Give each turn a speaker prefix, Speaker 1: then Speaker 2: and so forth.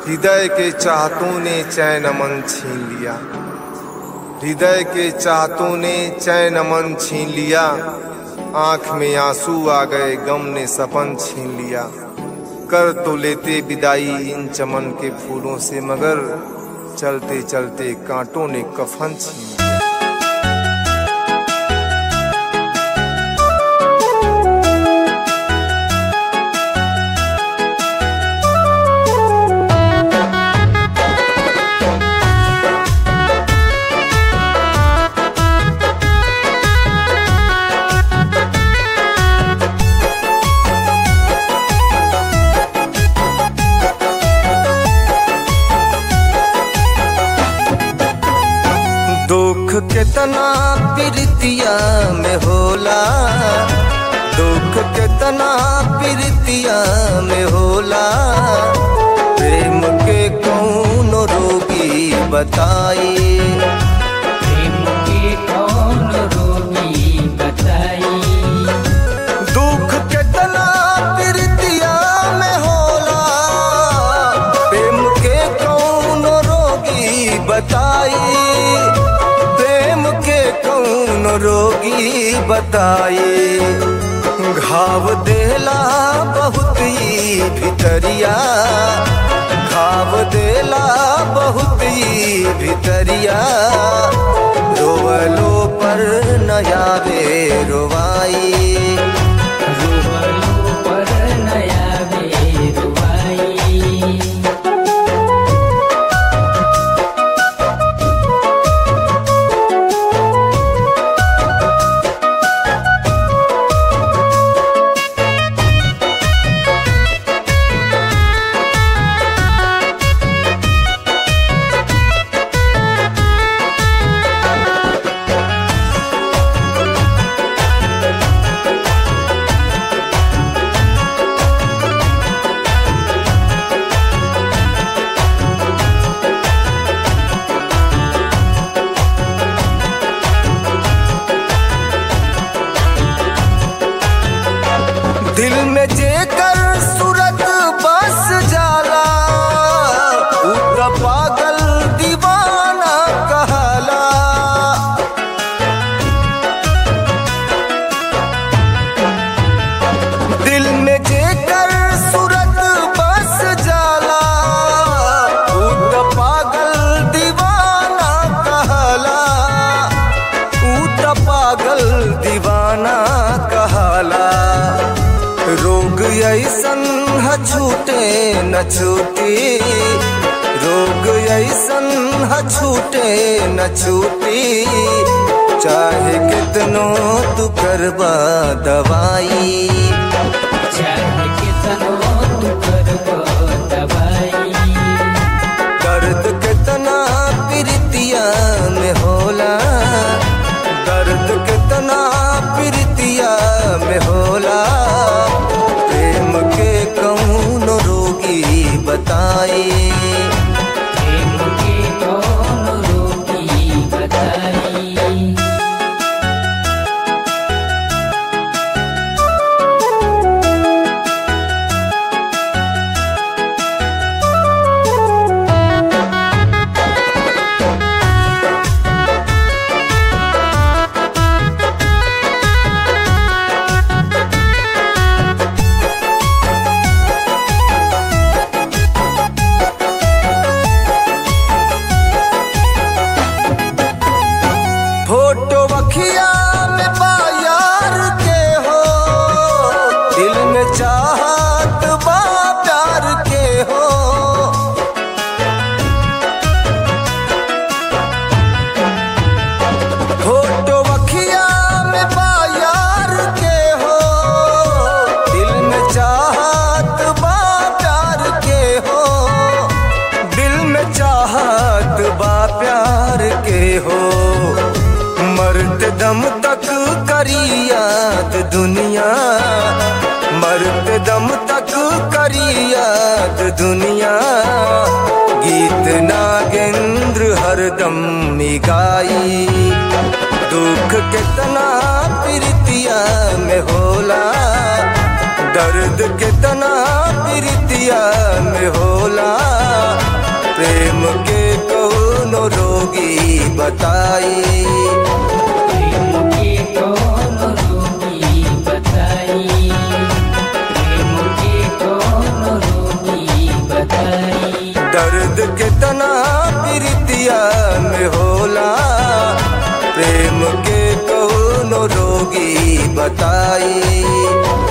Speaker 1: हृदय के चाहतों ने चैन अमन छीन लिया हृदय के चाहतों ने चैन अमन छीन लिया आंख में आंसू आ गए गम ने सपन छीन लिया कर तो लेते विदाई इन चमन के फूलों से मगर चलते चलते कांटों ने कफन छीन लिया दुख कितना प्रीतिया में होला दुख कितना प्रीतिया में होला प्रेम के कौन रोगी बताई
Speaker 2: प्रेम के कौन रोगी बताई
Speaker 1: दुख कितना प्रीतिया में होला प्रेम के कौन रोगी बताई प्रेम के कौन रोगी बताई घाव देला बहुत ही भितरिया घाव देला बहुत ही भितरिया रोवलो पर नया वे रोवाई
Speaker 2: रुबलू पर नया बेरुआई
Speaker 1: दिल में जेकर सूरत बस जाला उ त पागल दीवाना कहला दिल में जेकर सूरत बस जाला उ त पागल दीवाना कहला उ त पागल दीवाना कहला रोग ऐसन ह छूटे न छूटी रोग ऐसन ह छूटे न छूटी चाहे कितनो तू करबा दवाई
Speaker 2: चाहे कितनो तू करबो दवाई
Speaker 1: दर्द कितना प्रीतिया में होला दर्द कितना प्रीतिया में होला प्रेम के कौन रोगी बताई
Speaker 2: प्रेम के कौन रोगी बताई
Speaker 1: फोटो वखिया में बा यार के हो दिल में चाहत बा प्यार के हो फोटो वखिया में बा यार के हो दिल में चाहत बा प्यार के हो दिल में चाहत बा प्यार के हो मर्द दम तक करी याद दुनिया मर्द दम तक करी याद दुनिया गीत नागेंद्र हरदम गाई दुख कितना प्रीतिया में होला दर्द कितना प्रीतिया में होला
Speaker 3: बताई
Speaker 2: प्रेम के कौन रोगी बताई प्रेम के कौन रोगी बताई
Speaker 3: दर्द कितना प्रीतिया में होला प्रेम के कौन रोगी बताई